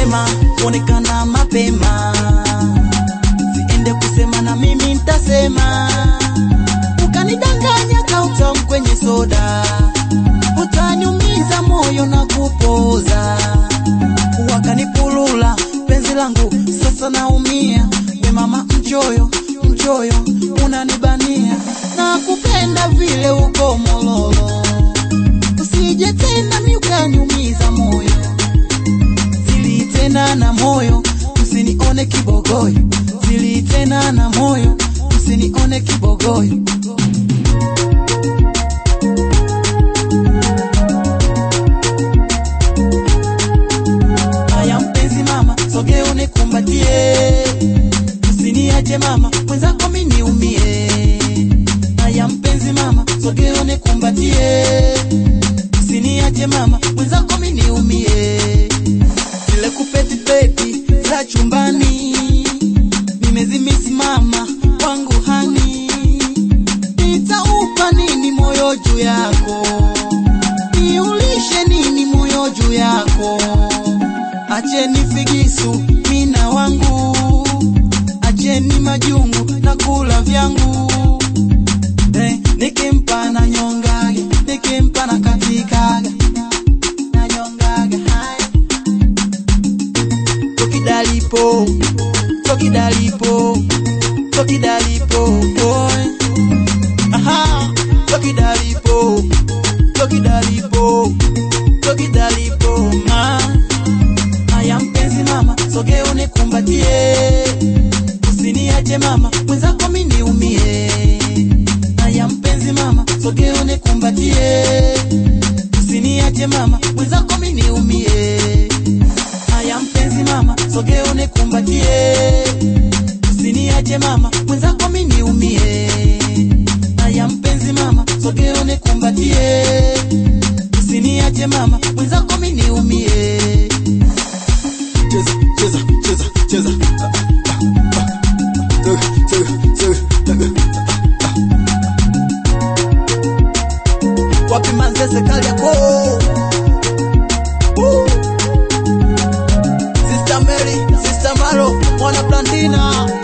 mapema kuonekana mapema siende kusema na mimi ntasema ukanidanganya kautam kwenye soda utaniumiza moyo na kupoza wakanipulula penzi langu sasa naumia we mama mchoyo mchoyo unanibania na kupenda vile uko mololo usije tena mi ukaniumiza moyo zili tena na moyo msinione kibogoyo zili tena na moyo msinione kibogoyo haya mpenzi mama sogea unikumbatie usiniache mama mwenzako mi niumie haya mpenzi mama sogea unikumbatie usiniache mama mwenzako mi niumie ile kupetipeti za chumbani nimezimisi mama wangu hani nitaupa nini moyo juu yako niulishe nini moyo juu yako acheni figisu mina wangu acheni majungu na kula vyangu eh, nikimpa na nyongaga nikimpa na katikaga na nyongaga hai tokidalipo tokidalipo tokidalipo boy aha tokidalipo tokidalipo tokidalipo ma haya mpenzi mama sogea unikumbatie usiniache mama mwenzako mi niumie haya mpenzi mama sogea unikumbatie usiniache mama mwenzako mi niumie haya mpenzi mama sogea unikumbatie usiniache mama mwenzako mi niumie haya mpenzi mama sogea unikumbatie usiniache mama mwenzako mi niumie cheza cheza cheza cheza Tega, tega, tega, tega. wapi manzese kali yako Woo! Sister Mary, Sister Maro, mwana Blandina